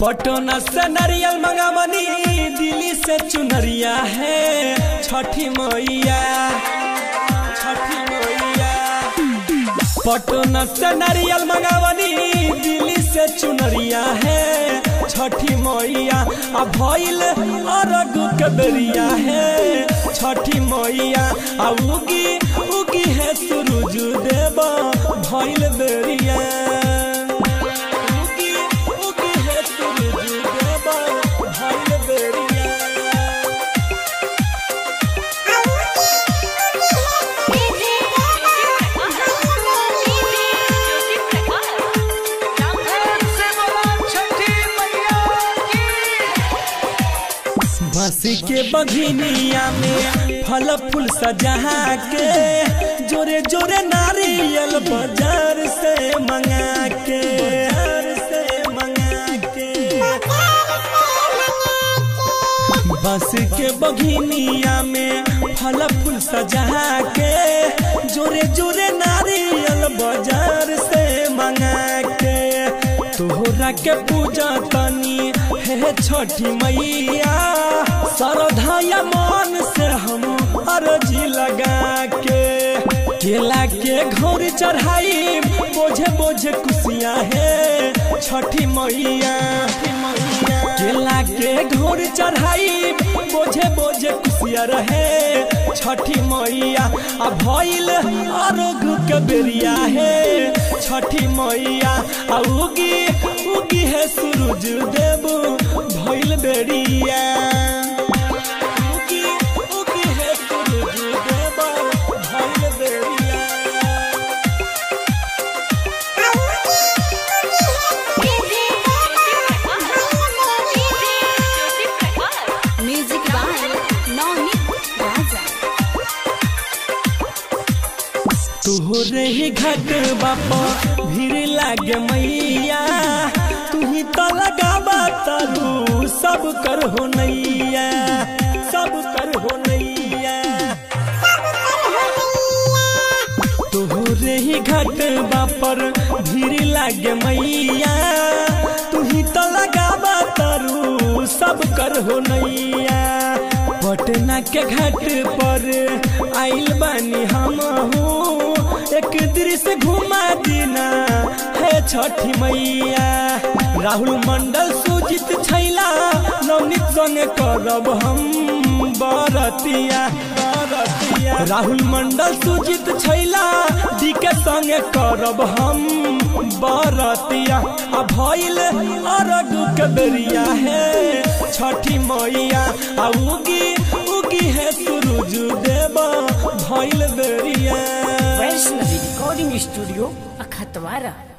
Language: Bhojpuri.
पटना से नारियल मंगावनी दिल्ली से चुनरिया है छठी मैया छठी मैया पटना से नारियल मंगावनी दिल्ली से चुनरिया है छठी मैया आ भइल अरग के बेरिया है छठी मैया आ उगी उगी है सूरज देव भइल बेरिया उगी उगी है सूरज देव भइल बेरिया बसी के बघिनिया में फल फूल सजा के जोरे जोरे नारियल बाजार से मंगा के बाजार से मंगा के बस के बघिनिया में फल फूल सजा के जोरे जोरे नारियल बाजार से मंगा के तोहरा के पूजा तनी हे छठी मैया श्रद्धा मन से हम अर्जी लगा के केला के घोर चढ़ाई बोझे बोझे खुशियाँ है छठी मैया केला के घोर चढ़ाई बोझे बोझे खुशियाँ रहे छठी मैया आ भइल अरोग के बेरिया है छठी मैया आ उगी उगी है सूरज देव भइल बेरिया उगी उगी है सूरज देव भइल बेरिया म्यूजिक बाय नवनीत राजा तोहरे ही घट बापा भीड़ लागे मैया तू ही तो लगावा तारू सब कर हो नैया सब कर हो नैया तोहरे ही घट बापर भीड़ लागे मैया तू ही तो लगावा तारू सब कर हो नैया पटना के घाट पर आइल बानी हम हूँ एक दृश्य घुमा दीना है छठी मैया राहुल मंडल सुजित छैला नवनीत संग करब हम बरतिया बरतिया राहुल मंडल सुजित छैला डी के संग करब हम बरतिया आ भइल अरग के बेरिया है छठी मैया आ उगी उगी है सूरज देव भइल बेरिया वैष्णवी रिकॉर्डिंग स्टूडियो अखतवारा